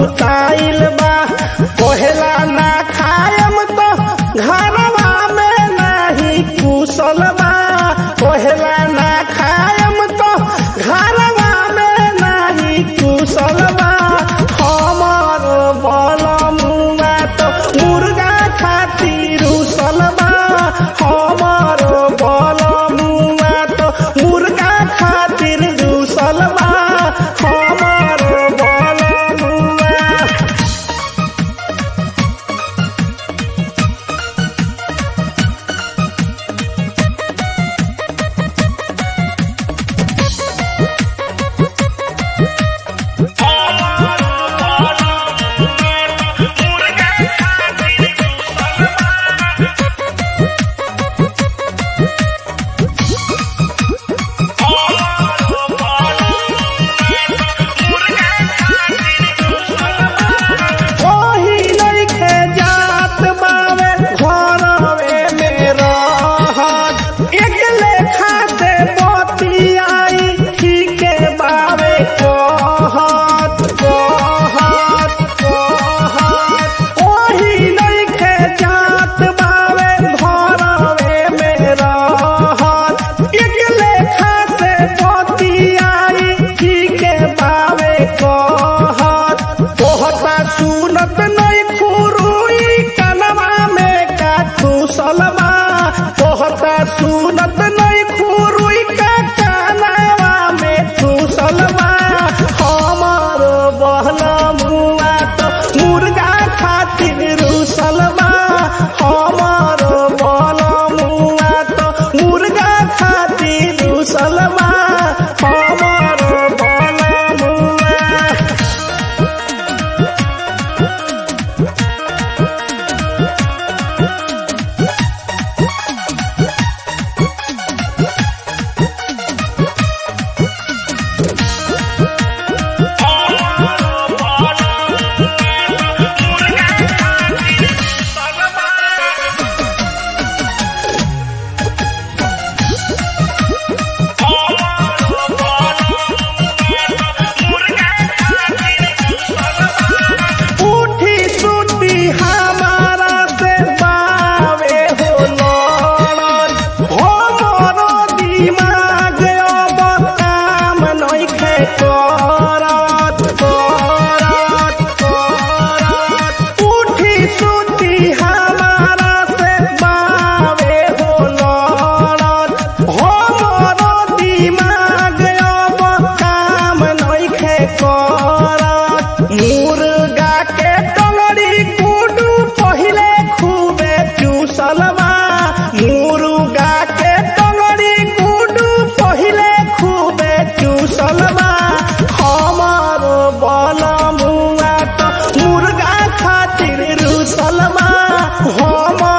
कुटाइल बा कहेला ना खायम तो घरवा में नहीं कुशल बा कहेला ना खायम तो घरवा में नहीं कुशल बा हमर बल मुआ तो मुर्गा खातिर उसल बा हमर बल मुआ तो मुर्गा खातिर उसल बा हमर बल मुआ ओही नइखे जात बावे घरवे में रहत एक लेखा से बतियाई ठीके बावे कहत कहत कहत ओही नइखे जात बावे घरवे में रहत एक लेखा से बतियाई ठीके बावे कहत तोहता सुनत नहीं खुरुई कनवा में का खुसलवा तोहता सुनत नहीं खुरुई का कनवा में खुसलवा हमर बहला मुआ तो मुर्गा खातिर रुसलवा हमर बहला मुआ तो मुर्गा खातिर रुसलवा हमर बहला मुआ उठी सुती हमारा से बावे हो लड़न हमरो दिमाग अब काम नइखे करत करत करत उठी सुती हमारा से बावे हो लड़न हमरो दिमाग अब काम नइखे करत मुर्गा के टंगड़ी गुडू पहिले खूबे चूसलवा मुर्गा के टंगड़ी गुडू पहिले खूबे चूसलवा हमर बल मुआ तो मुर्गा खातिर रुसलवा हम